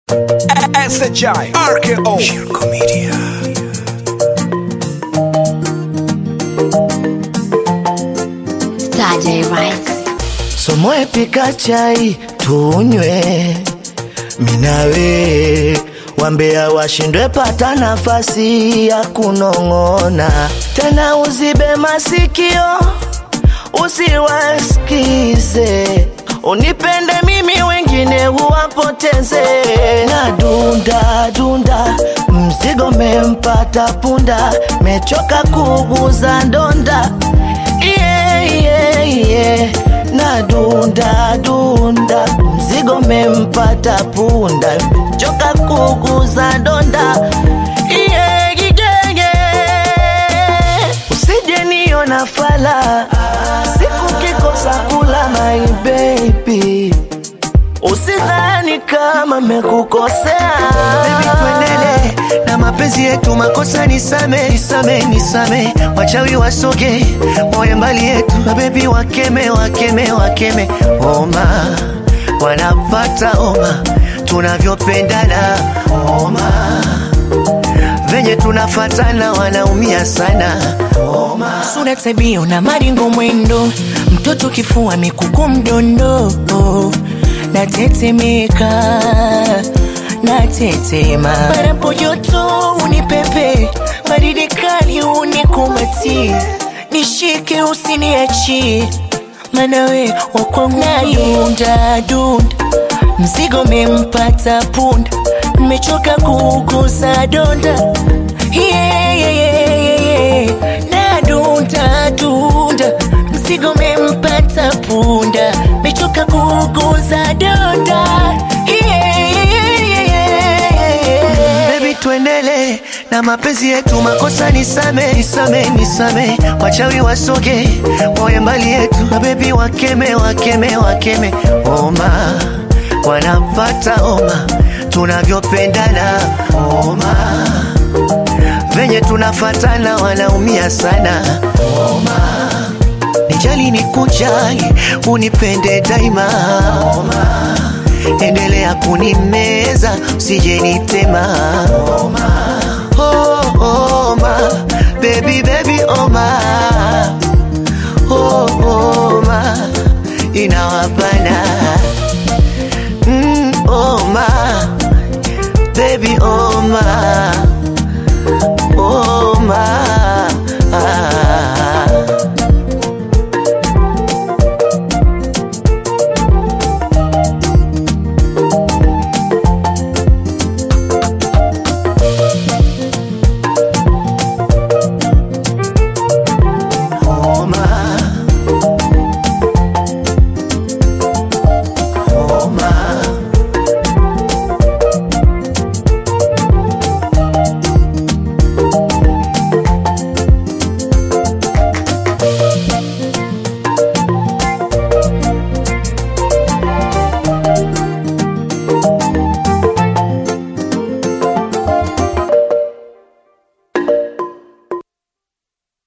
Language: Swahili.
SHI RKO Shirko Media Saturday Rice. Somoe pika chai tunywe, minawe wambea washindwe, pata nafasi ya kunong'ona tena, uzibe masikio usiwasikize, unipende mimi, wengine uwapoteze. Na dunda dunda, mzigo mempata punda, mechoka kuguza ndonda yeah, yeah, yeah. na dunda dunda, mzigo mempata punda, choka kuguza donda yeah, yeah, yeah. Usije niona fala siku kikosa kula my baby, usidhani kama mekukosea Baby tuendele na mapenzi yetu, makosa nisame, nisame, nisame, wachawi wasoge, moyo mbali yetu, mabebi wakeme, wakeme, wakeme, oma wanapata oma, tunavyopendana oma, venye tunafatana wanaumia sana oma. sura tabio na maringo mwendo mtoto kifua mikuku mdondo natetemeka natetema parapo joto unipepe baridi kali unikumati nishike usiniachi manawe wakwangudunda dunda mzigo mempata punda mechoka kugusa donda yeah, yeah, yeah, yeah, yeah. na dunda dunda mzigo mempata punda mechoka kuguza donda yeah, yeah, yeah, yeah, yeah. Baby tuendele na mapenzi yetu, makosa nisame, nisame, nisame, wachawi wasoge, moyo mbali yetu, mabebi wakeme, wakeme, wakeme, oma wanapata oma, tunavyopendana oma, venye tunafatana wanaumia sana oma, nijali ni kujali, unipende daima oma endelea kunimeza usije nitema oma. Oh, oma baby baby oma oh, oma inawapana mm, oma baby oma